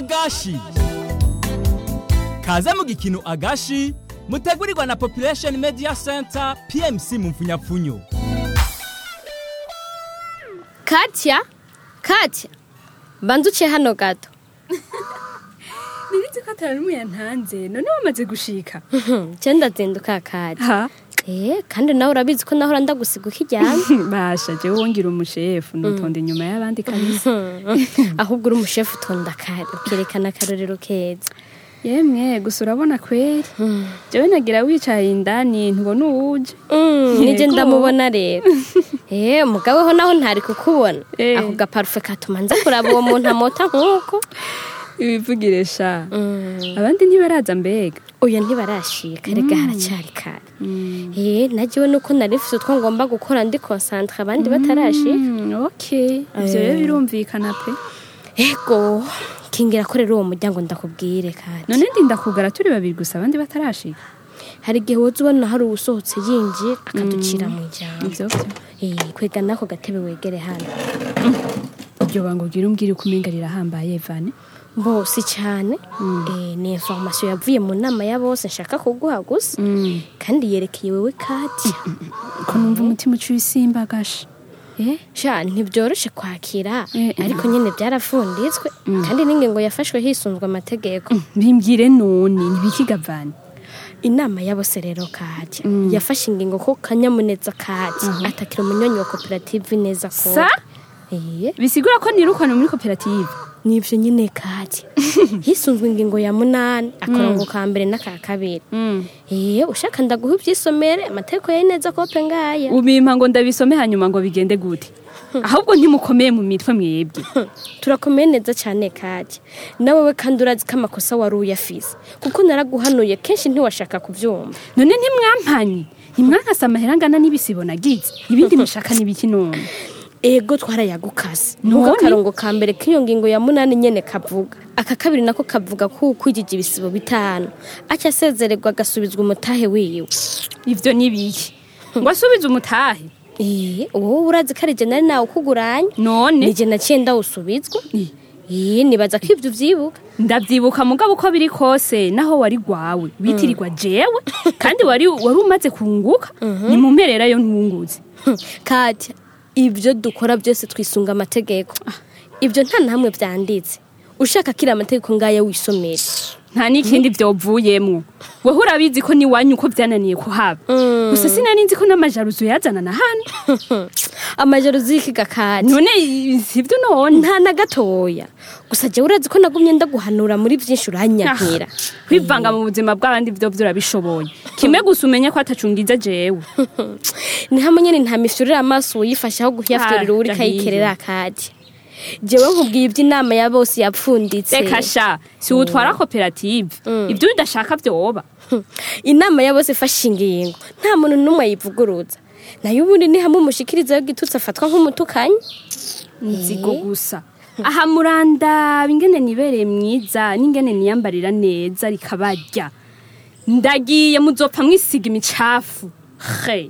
agashi kaze mu gikino agashi mutegurirwa na population media center pmc mu mfunyapfunyo katya katya banza uciye hano gato nibitse ko atari n'umwe yantanze none wamaze gushika je ndazinduka katya ha eh kandi nawe urabizi ko nahora ndagusiga ukiryamye basha jewe wongira umushefu nutonda inyuma y'abandi kabisa ahubwo uri umushefu utonda kare ukerekana akarorero keza yemwe gusa urabona kweri jewe nagira wicaye indani ntubona uwuje nije Yego. ndamubona rero eh umugabo ho naho ntari kukubona Eh. ako gaparufe katuma nza kuraba uwo muntu amota nk'uko ibivugire sha abandi ntibaraza mbega oya ntibarashika rega haracyari kare eh nagiwe nuko nari mfite utwo ngomba gukora ndi concentre abandi batarashika Mm, okay ivyo rero birumvikana pe ego kingira ko rero uwo muryango ndakubwire kandi none ndinda kugara turi babiri gusa abandi batarashika hari igihe woza ubona hari uwusohotse yinjiye akaducira mu ijambo ivyo vyo Eh, kwega nako gatebe wegere hano iryo bango ugira umbwire uko umenga rirahambaye vane bose cyane Eh, ni information yavuye mu nama ya bose nshaka kuguha gusa kandi yerekeye wewe kati ko numva umutima uciye isimba gasha eh sha ntibyoroshe kwakira Eh, eh. ariko nyine byarafunditswe kandi n'ingingo yafashwe hisunzwe amategeko bimbwire none ntibikiga vane inama ya bose rero kati yafashe ingingo ko kanyamuneza kati atakira umunyonyi wa koperative neza ko Sa? Eh, bisigura ko nirukana muri koperative nivyo nyine kati hisunzwe ingingo ya munani akarongo ka mbere n'aka kabiri eh ushaka ndaguha ivyisomere amategeko ya neza kope ngaya ubimpa ngo ndabisome hanyuma ngo bigende gute ahubwo ntimukomeye mu mitwe mwebwe turakomeye neza cyane kati nawewe kandi urazi ko amakosa wari uyafise kuko naraguhanuye kenshi ntiwashaka kuvyumva none ntimwampanye ntimwankase amahera angana n'ibisibo nagize ibindi mushaka n'ibiki none ego twarayagukase None? nuko akarongo ka mbere k'iyo ngingo ya munani nyene kavuga aka kabiri nako kavuga ko ukwijije ibisibo bitanu aca asezererwa agasubizwa umutahe wiwe ivyo nibiki ngo asubize umutahe Eh, wowe urazi ko ari je nari nawe ukuguranye none nije naciye ndawusubizwa Eh, nibaza ko ivyo uvyibuka ndavyibuka mugabo uko biri kose naho wari gwawe witirirwa jewe kandi wari wari umaze kunguka ni mu mpererayo ntunguze katya ibyo dukora byose twisunga amategeko ibyo nta na hamwe vyanditse ushaka kiri amategeko ngaya wisomere nta n'ikindi vyovuyemwo wewe urabizi ko niwanyu uko vyananiye kuhaba gusa sinari nzi ko n'amajaruzo yazana na hano amajoro zikiga katya none sivyo none nta na gatoya gusa jewe urazi ko nagumye ndaguhanura muri vyinshi uranyankira kwivanga mu buzima bw'abandi vyo vyo urabishoboye kimwe gusa umenye ko atacungiza jewe ni hamwe nyene nta mifyurire amaso uyifashe aho guhyafyurira Ah, uri kayikerera katya jewe nkubwiye ivy'inama ya bose yapfunditse reka sha si utwara koperative ibyo udashaka vyoba inama ya bose ifashe ingingo nta muntu n'umwe ayivuguruza nayo ubundi ni hamwe umushikiriza w'igitutsi afatwa nk'umutukanyi nzigo gusa aha murandaba ingene nibereye mwiza n'ingene niyambarira neza rikabarya ndagiye muzopfa mwisiga imicafu he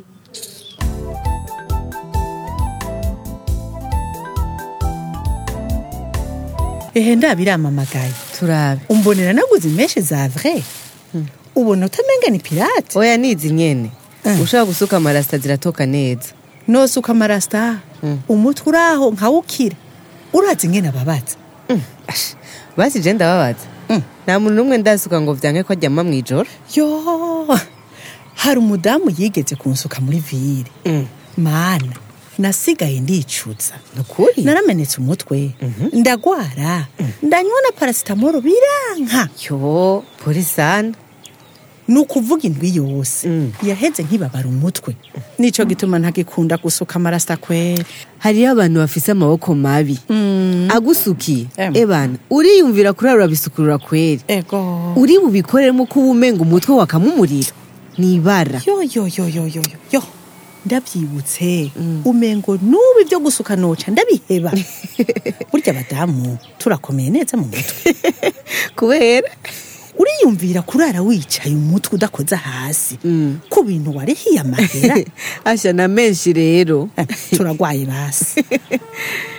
ehe ndabiramamagaye turabe umbonera naguze imeshe za vrai ubona utamenga ni pirate oya nizi nyene ushaka gusuka amarasita ziratoka neza nosuka amarasita umutwe uraho nkawukira urazi ingene ababaza Ash, basi je ndababaza nta muntu n'umwe ndasuka ngo vyanke ko aryama mw'ijoro yo hari umudamu yigeze kunsuka muri vire mana nasigaye ndicuza nukuri naramenetse umutwe ndagwara ndanywa na parasitamoro biranka yo pori sana ni ukuvuga indwi yose yaheze nkibabara umutwe nico gituma ntagikunda gusuka amarasita kwera hariyo abantu bafise amaboko mabi agusukiye Em. ebana uriyumvira kurara urabisukurura kweri ego uri bubikoreremo ko uba umenga umutwe wakama umuriro ni ibara yo yo yo yo yo yo yo ndabyibutse umengo n'ubu ibyo gusuka noca ndabiheba burya abadamu turakomeye neza mu mutwe kubera uriyumvira kurara wicaye umutwe udakoza hasi ku bintu warihiye amahera asha na menshi rero Eh, turagwaye basi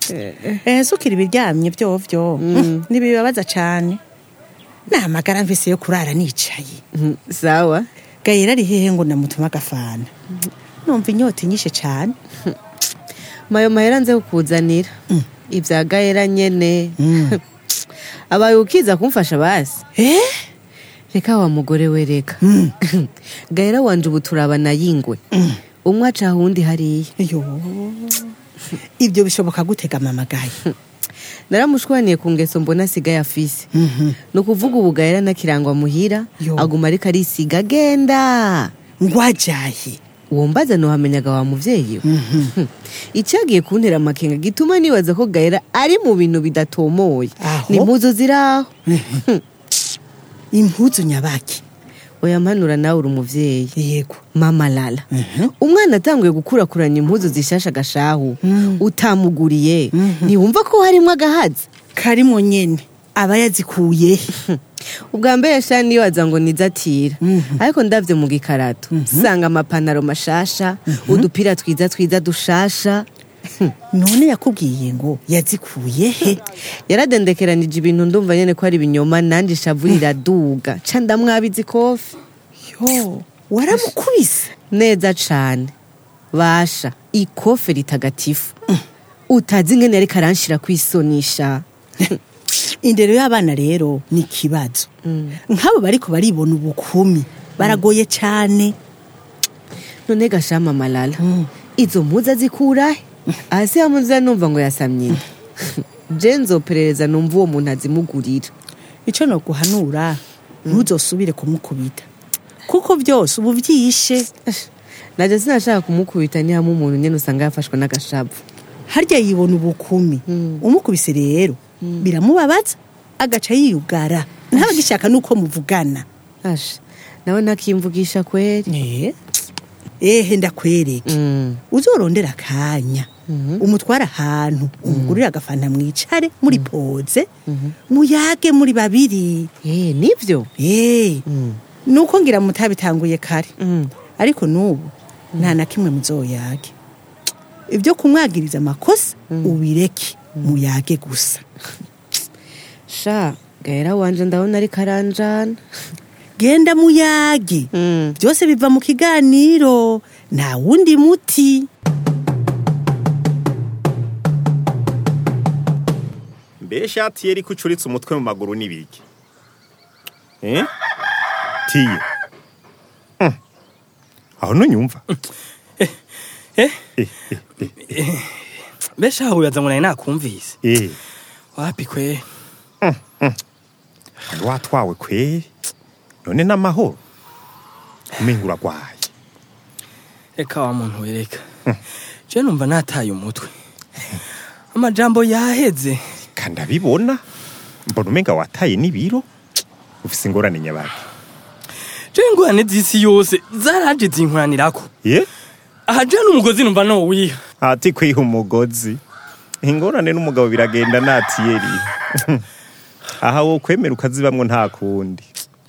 eh sukira ibiryamye vyovyo ntibibabaza cane namagara mvise yo kurara nicaye Mm, sawa gayera ari hehe ngo namutuma agafana numva inyota inyishe cane mayo mahera nze kukuzanira ibya gahera nyene Mm. abaye ukiza kumfasha basi eh reka wa mugore we reka Mm. gahera wanje ubu turabana yingwe umwe aca ahundi hariya yo ibyo bishoboka gutega mama gaye naramushwaniye ku ngeso mbona asigaye afise Mhm. ni ukuvuga ubu gahera nakirangwa muhira Yo. aguma ariko arisiga agenda ngwajaye uwo mbaza ntiwamenyaga wa muvyeyi we icyagiye kuntera amakenga gituma nibaza ko gahera ari mu bintu bidatomoye Aho? ni impuzu ziraho impuzu nyabaki oya mpanura nawe uri umuvyeyi yego mama lala umwana atanguye gukurakuranya impuzu zishasha agashahu utamuguriye ntiwumva ko harimo agahaza karimo nyene aba yazikuye he ubwa mbere yashani nibaza ngo nizatira ariko ndavye mu gikarato sanga amapantaro mashasha udupira twiza twiza dushasha none yakubwiye ngo yazikuye he yaradendekeranije ibintu ndumva nyene ko ari ibinyoma nanje ishavu riraduga ca ndamwabiza ikofi yo waramukubise neza cane basha ikofe ritagatifu utazi ingene yariko aranshira kwisonisha indero y'abana rero ni ikibazo nk'abo bariko baribona ubukumi baragoye cane none gashama malala izo mpuzu azikurahe hasi hamuza numva ngo yasamye inda je nzoperereza numva uwo muntu azimugurira ico noguhanura ntuzosubire kumukubita kuko byose ubu vyishe naje sinashaka kumukubita ni hamwe umuntu nyene usanga yafashwe n'agashavu harya yibona ubukumi umukubise rero biramubabaza agaca yiyugara ntabagishaka nuko muvugana asha nawe ntakimvugisha kweri Eh, ehe ndakwereke Mm. uzorondera akanya umutwara ahantu umugurire agafanta mwicare muri poze muyage muri babiri Eh, nivyo Eh, Mm. nuko ngira mutabitanguye kare Mm. ariko n'ubu nta na kimwe muzoyage ibyo kumwagiriza amakosa ubireke muyage gusa sha gahera wanje ndabona ariko aranjana genda muyage Mm. byose biva mu kiganiro nta wundi muti mbe ishati ye ariko ucuritse umutwe mu maguru n'ibiki eh tiye Hmm. aho nunyumva mbese aho wibaza ngo nari nakumvise eh wapi kwe wari watwawe kweri none n'amahoro umenga uragwaye reka wa muntu wereka je numva nataye umutwe amajambo yaheze kandi abibona mbona umenga wataye n'ibiro ufise ingorane nyabaki je ingorane z'isi yose zaraje zinkoranirako ye aha je n'umugozi numva nowiha ati kwiha umugozi ingorane n'umugabo biragenda natiyeri aha wo kwemera ukazibamwo nta kundi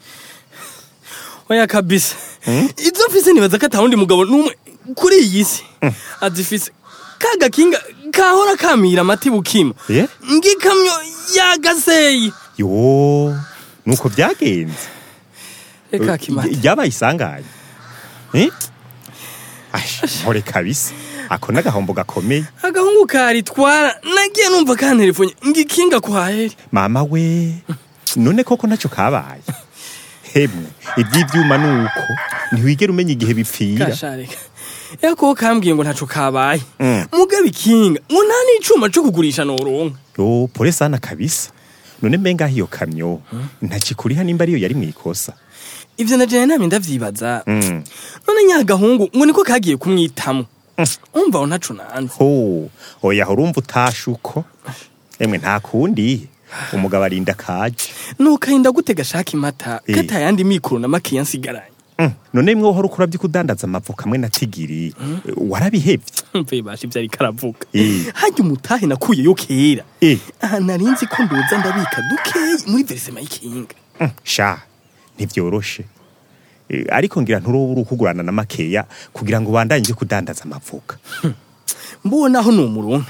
oya kabisa izo mfise nibaza ko atawundi mugabo n'umwe kuri iyi si azifise ka gakinga kahora kamira amati bukima ye ngikamyo yagaseyi yo nuko byagenze reka kimata ryabaye isanganye Eh? Ash, mpore kabisa ako n'agahombo gakomeye agahungu karitwara nagiye numva kantelefone ngikinga kwaheri mama we none koko ntacyo kabaye hemwe iby'ibyuma ni uko ntiwigera umenya igihe bipfira kashareka yako kambwiye ngo ntaco kabaye Mm. mugabe ikinga ngo nta n'icuma co kugurisha noronka yo pole sana kabisa none mbenga iyo kamyo ntakikuriha nimba ariyo yari mu ikosa ivyo najene namye ndavyibaza Mm. none nyagahungu ngo niko kagiye kumwitamo umva aho ntaco nanze ho oya urumva utashe uko emwe nta kundi umugabo arinda kaje nukahinda gute gashaka imata Eh. katayandi mikoro na makeya nsigaranye Mm. none mwe uhora ukora by'ikudandaza amavoka hamwe na tigiri warabihevye mve basha ivyo ariko aravuga Eh. harya umutahe nakuyeyo kera Eh. aha narinzi ko ndoza ndabika dukeyi muri verisema y'ikinga Mm, sha ntibyoroshe Eh, ariko ngira nturoba uri ukugurana na makeya kugira ngo ubandanye uje kudandaza amavoka mbonaho ni umuronka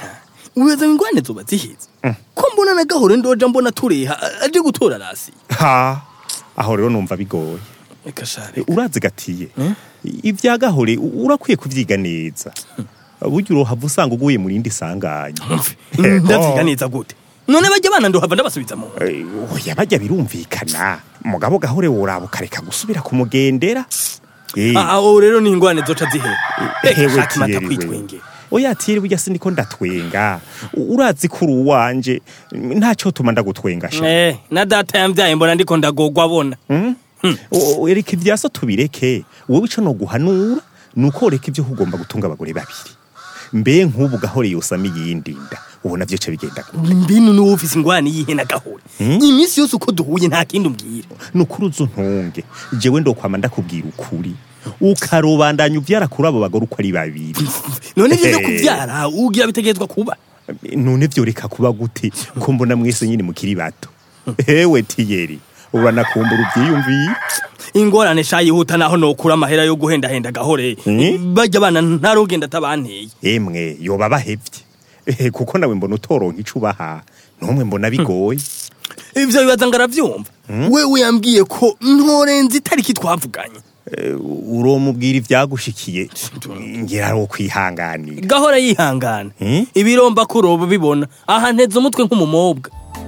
uweza ingwane zoba zihize ko mbona na gahore ndoja mbona tureha a- aje gutora rasi ha aho rero numva bigoye reka share urazi gatiye ibya gahore u- urakwiye kuvyiga neza burya urohava usanga uguye mu rindi sanganya ndavyiga neza gute none bajya bana ndohava ndabasubiza mu Eh, oya bajya birumvikana mugabo gahore woraba ukareka gusubira kumugendera Eh, aho rero ni ingwane zoca zihera hewe shaka mata Thierry we. kwitwengera oya tiyeri burya siniko ndatwenga U- urazi ko uri uwanje ntacyo tuma ndagutwenga sha eh na data yambyaye mbona ndiko ndagogwa abona O- o- reka ibyaso tubireke wowe ico noguhanura nuko reka ibyo kugomba gutunga abagore babiri mbe nk'ubu gahore yosama iyindi nda ubona vyo ca bigenda gute? mbinu niwe ufise ingwane yihe na gahore iminsi yose uko duhuye nta kindi umbwira nukuri uzu ntunge jewe ndokwama ndakubwira ukuri ukarubandanya uvyara kuri abo bagore uko ari babiri none vyo Eh. kuvyara ugira bitegerezwa kuba none vyo reka kuba gute ko mbona mwese nyine mukiri bato hewe tiyeri uranakumbura uvyiyumviye ingorane sha yihuta naho nokura amahera yo guhendahenda gahore Mm. bajya abana ntarugenda atabanteye emwe yoba bahevye Eh, kuko nawe mbona utoronka ico ubaha numwe mbona bigoye ivyo bibaza ngo aravyumva wewe yambwiye ko ntorenze itariki twavuganye Eh, uromubwira ivyagushikiye ngira ari ukwihanganira gahora yihangana Mm. ibiromba kuroba bibona aha nteze umutwe nk'umumobwa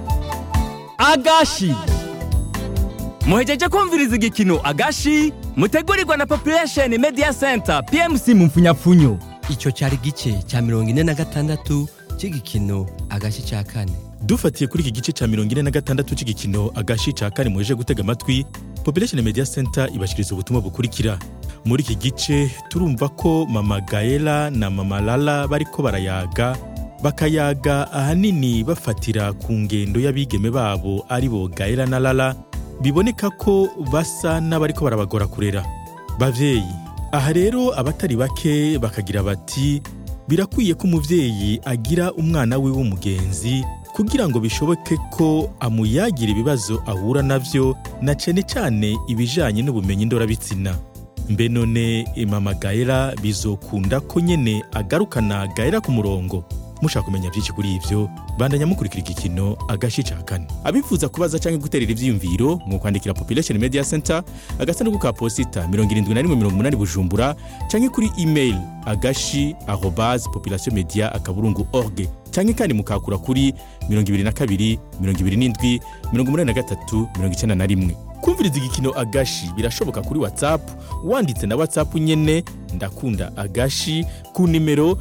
agashi muhejeje kumviriza igikino agashi mutegurirwa na population media center pmc mu mfunyapfunyo icyo cyari igice cya mirongo ine na gatandatu cy'igikino agace cya kane dufatiye kuri iki gice cya mirongo ine na gatandatu cy'igikino agashi ca kane muheje gutega amatwi population media center ibashikiriza ubutumwa bukurikira muri iki gice turumva ko mama gaela na mama lala bariko barayaga bakayaga ahanini bafatira ku ngendo y'abigeme babo ari bo gaela na lala biboneka ko basa n'abariko barabagora kurera bavyeyi aha rero abatari bake bakagira bati birakwiye ko umuvyeyi agira umwana we w'umugenzi kugira ngo bishoboke ko amuyagira ibibazo ahura navyo na cane cane ibijanye n'ubumenyi ndorabitsina mbe none mama gaera bizokunda ko nyene agarukana gaera ku murongo mushaka kumenya byinshi kuri ivyo bandanya mukurikira igikino agashi ca kane abifuza kubaza canke guterera ivyiyumviro mu kwandikira population media center agasanduku ka posita 7180 bujumbura canke kuri email agashi arobase population media akaburungu org canke kandi mukakura kuri 22 27 83 91 kumviriza igikino agashi birashoboka kuri whatsapp wanditse na whatsapp nyene ndakunda agashi ku nimero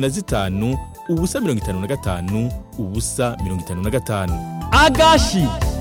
75 ubusa 55 ubusa 55 agashi